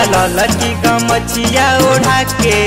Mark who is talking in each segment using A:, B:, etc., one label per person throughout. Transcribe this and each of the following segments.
A: ललकी गमछिया ओढ़ा के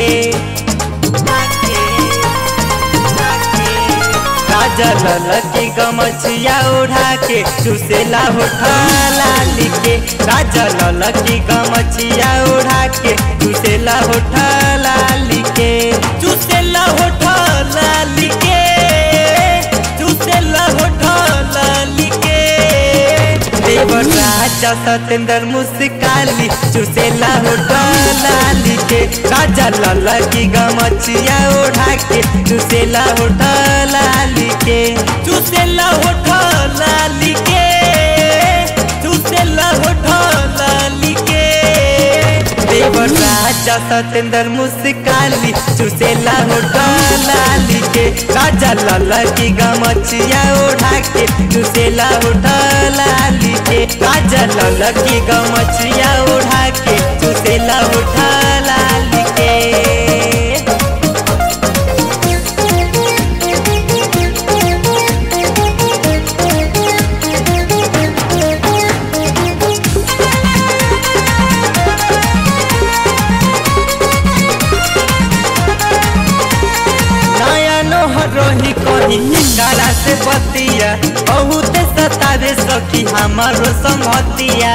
A: राजा ललकी गमछिया ओढ़ा के चुसेला होठा लाली के राजा ललकी गमछिया ओढ़ा के चुसेला होठा लाली के चुसेला होठा लाली के चुसेला होठा लाली के देवर राजा सतेंद्र मुस्काली चुसेला होठा लाली के राजा ललकी गमछिया ओढ़ा के चुसेला होठा लाली के चुसेला होठा लाली के चुसेला होठा लाली के देवर राजा सतेंद्र मुस्काली चुसेला होठा लाली के राजा ललकी गमछिया ओढ़ा के चुसेला होठा लाली के राजा ललकी गमछिया ओढ़ा के चुसेला होठा लाली के नया नोहर रही कही कारा से बतिया बहुत सतावे सखी हमारो संगतिया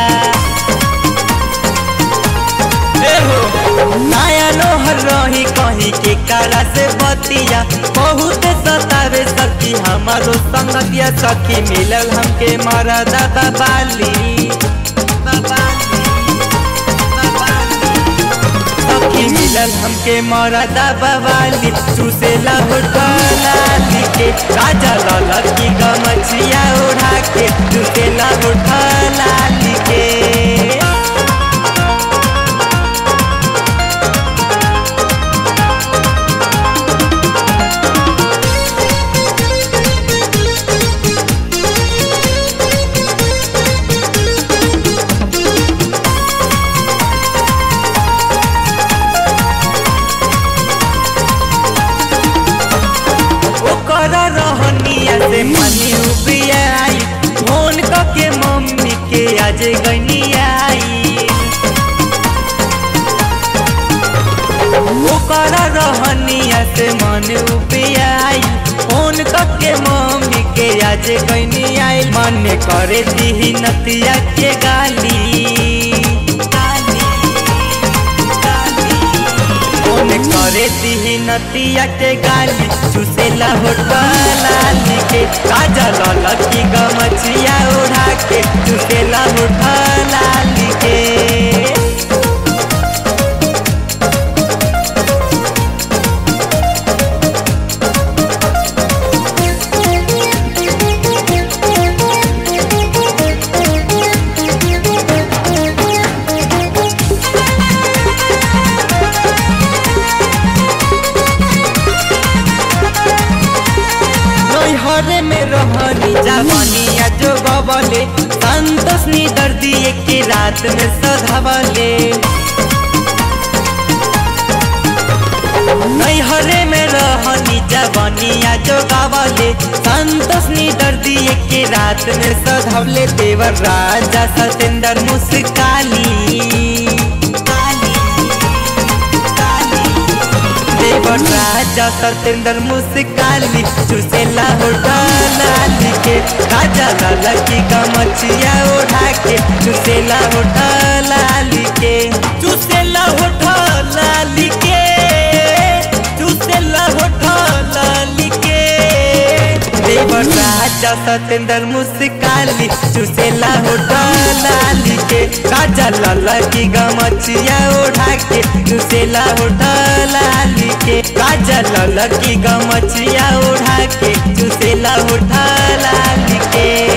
A: ए हो, नया नोहर रही कही के कारा से बतिया बहुत सतावे सखी हमारो संगतिया सखी मिलल हमके मरदा बाबाली बाबाली सखी मिलल हमके मरदा बवाली चूसेला होठलाली के राजा ललकी गमछिया ओढ़ा के चूसेला होठलाली के ओकर रहनिया से मनी उबियाई फोन के मम्मी के आज गनियाई ओकर रहनिया से मन उबियाई फोन के मम्मी के आज गनियाई मन करे दी नतिया के गाली गाली गाली फोन करे दी नतिया के गाली चुसेला होठलाली के राजा ललकी गमछिया ओढ़ा के चुसेला होठलाली के नैहरे में रहनी जवानिया जो गवले संतोष नी दर्दी के रात में सधावले नैहरे में रहनी जवानिया जो गावले संतोष नी दर्दी के रात में सधावले देवर राजा सतेंद्र मुस्काली काली काली देवर राजा सतेंद्र मुस्काली चुसेला होठलाली के राजा ललकी गमछिया ओढ़ा के चुसेला होठलाली के चुसेला होठलाली के चुसेला होठलाली के देवर राजा सतेंद्र मुस्काली चुसेला होठलाली के राजा ललकी गमछिया ओढ़ा के चुसेला होठलाली के राजा ललकी गमछिया ओढ़ा के चुसेला होठलाली के